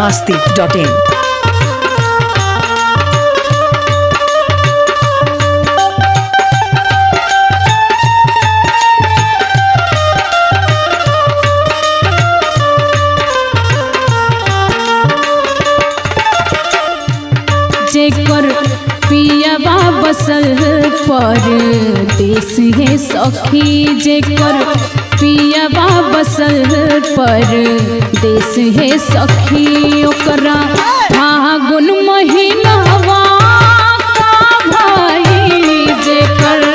masti.in. जेकर पियावा बसल पर देश है सखी जेकर पियावा बसल पर देश है सखी ओकरा फागुन महीनावा का भाई जेकर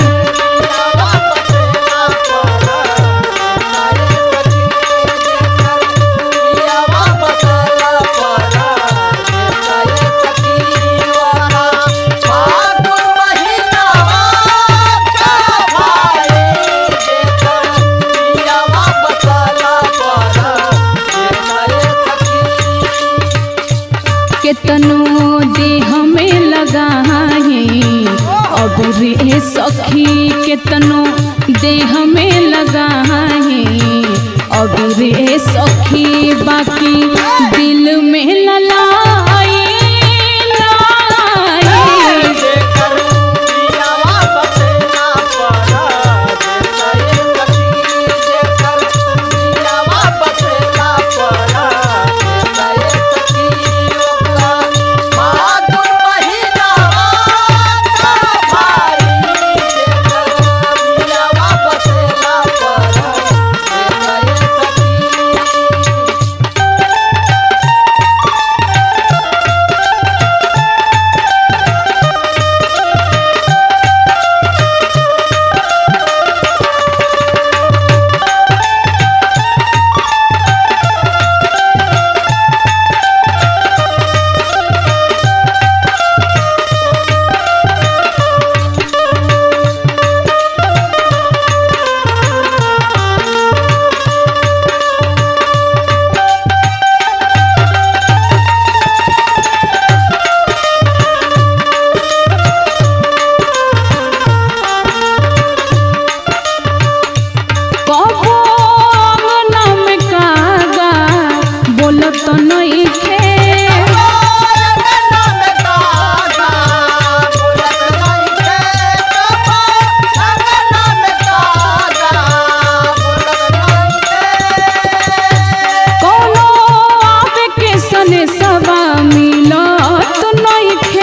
केतनो देह में लगाए अब रे सखी केतनो देह में लगाए अब रे सखी बाकी दिल में ललाई लाई कबो अंगना में कागा बोलत नइखे कोनो आवे के सने सवा मिलत नइखे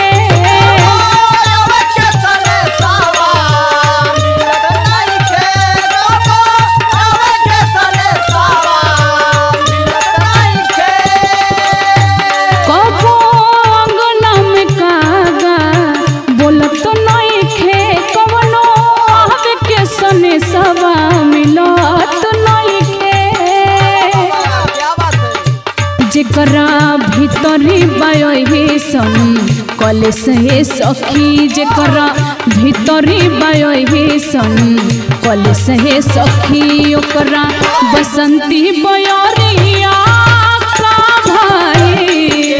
कबो अंगना में कागा बोलत नइखे कवनो आवे के सने सवा मिलत नइखे जेकरा भीतरी बायोहेसन कलेस हे सखी जेकरा भीतरी बायोहेसन कलेस हे सखी ओकरा बसंती बयरिया का भाई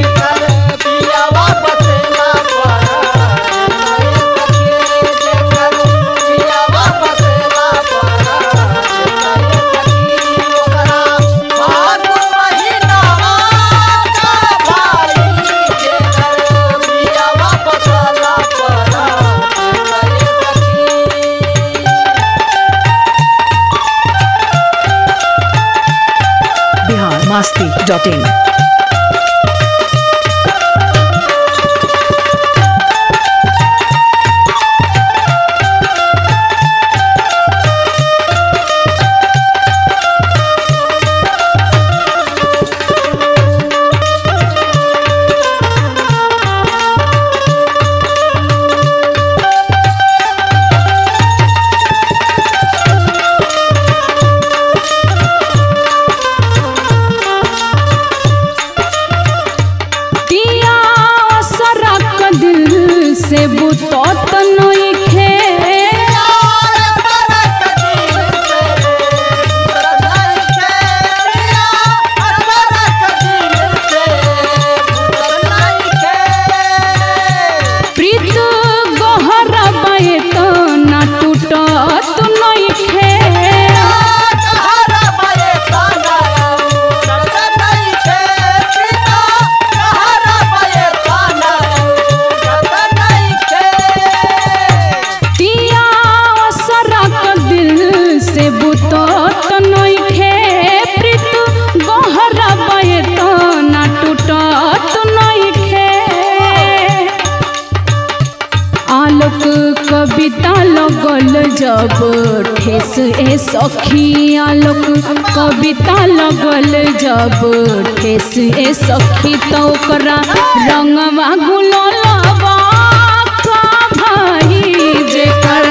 Bihar masti.in. दिया सरक दिल से बुतत नइखे प्रीत गहरा बाए त ना टूटत नइखे Bye. लगल जब ठेस ए सखिया लोक कविता लगल जब ठेस ए सखी तो ओकरा रंगवा गुलालवा का भाई जेकर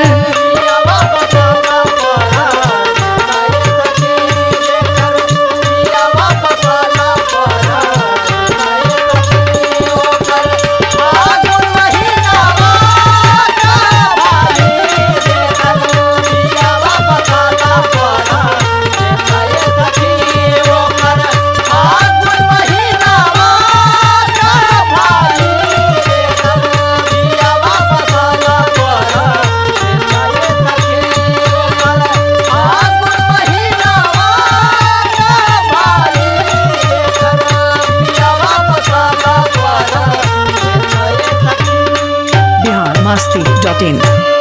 बिहार मस्ती डॉट इन